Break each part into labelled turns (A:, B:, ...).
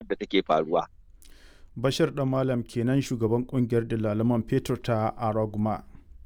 A: da take faruwa.
B: Bashir ɗan Malam kenan shugaban ƙungiyar dalaman fetur ta Araguma.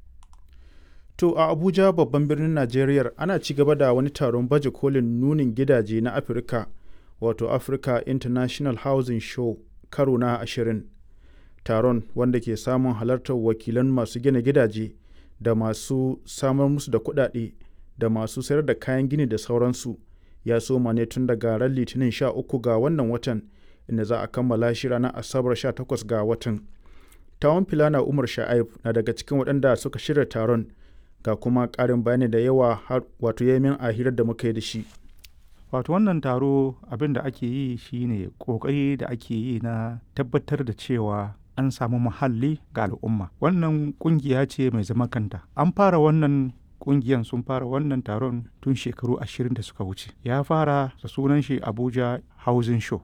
B: To a Abuja babban birnin Najeriya ana ci gaba da wani taron baje kolin nunin gidaje na Afirka wato Africa International Housing Show karo na ashirin. Taron wanda ke samun halartar wakilan masu gina gidaje da masu samar musu da kuɗaɗe da masu sayar da kayan gini da sauransu ya soma ne tun daga ran litinin 13 ga wannan watan inda za a kammala shi ranar asabar 18 ga watan. Tawon Filana Umar Sha'aib na daga cikin waɗanda suka shirya taron ga kuma ƙarin bayani da yawa har wato yamin a hirar da muka yi da shi.
C: wato wannan taro abin da ake yi shine kokari da ake yi na tabbatar da cewa an samu muhalli ga al'umma wannan kungiya ce mai zaman kanta an fara wannan kungiyan sun fara wannan taron tun shekaru ashirin da suka wuce ya fara da sunan shi abuja housing show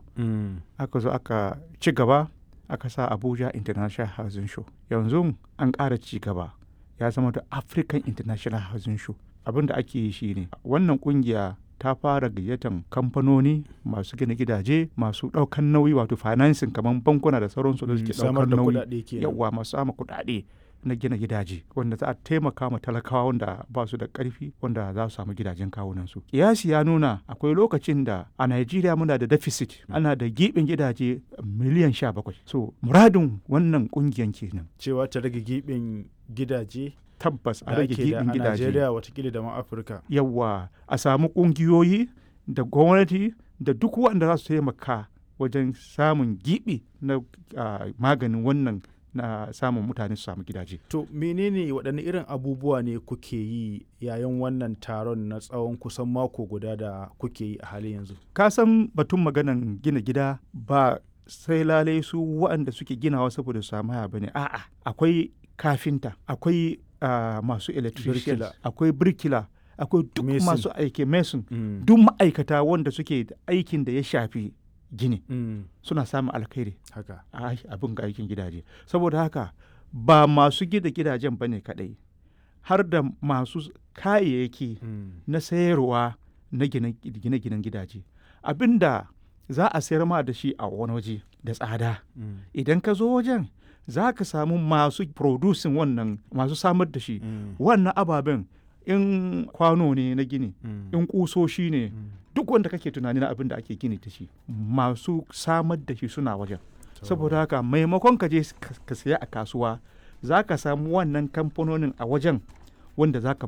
C: aka zo aka ci gaba aka sa abuja international housing show yanzu an ƙara ci gaba ya zama da african international housing show abin da ake yi shine wannan kungiya ta fara gayyatan kamfanoni masu gina gidaje masu ɗaukan nauyi wato financing kamar bankuna da sauransu da suke
B: samar
C: ɗaukar
B: da
C: nauyi
B: kuɗaɗe kenan.
C: yawa masu sama kuɗaɗe na gina gidaje wanda za a taimaka ma talakawa wanda ba su da ƙarfi wanda za su samu gidajen kawunansu kiyasi ya nuna akwai lokacin da a Najeriya muna da deficit ana da giɓin gidaje miliyan sha bakwai so muradin wannan ƙungiyan kenan
B: Cewa ta rage giɓin gidaje
C: tabbas a
B: da
C: rage
B: ake da
C: giɓin
B: a
C: gidaje
B: Najeriya watakila da ma Afirka.
C: yawa a samu ƙungiyoyi da gwamnati da duk wanda za su taimaka wajen samun giɓi na ah, maganin wannan na samun mutane su samu gidaje
B: To menene waɗanne irin abubuwa ne kuke yi yayin wannan taron na tsawon kusan mako guda da kuke yi a halin yanzu?
C: ka san batun maganan gina gida ba sai lalai su waɗanda suke ginawa saboda su samu haya bane a'a akwai kafinta akwai ah, masu electrician
B: Birkila.
C: akwai birkila akwai duk
B: Mason.
C: masu aiki mason
B: Mm.
C: duk ma'aikata wanda suke da aikin da ya shafi gini
B: Mm.
C: suna samun alkhairi
B: Haka.
C: a abin ga aikin gidaje saboda haka ba masu gida gidajen ba ne kaɗai har da masu kayayyaki
B: Mm.
C: na sayarwa na gine-ginen gidaje abinda za a sayar ma da shi a wani waje da tsada
B: Mm.
C: idan ka zo wajen za ka samu masu producing wannan masu samar da shi
B: Mm.
C: wannan ababen in kwano ne na gini
B: Mm.
C: in kusoshi ne
B: Mm.
C: duk wanda kake tunani na abin da ake gini da shi masu samar da shi suna wajen saboda haka maimakon ka je ka- ka saya a kasuwa za ka samu wannan kamfanonin a wajen wanda za ka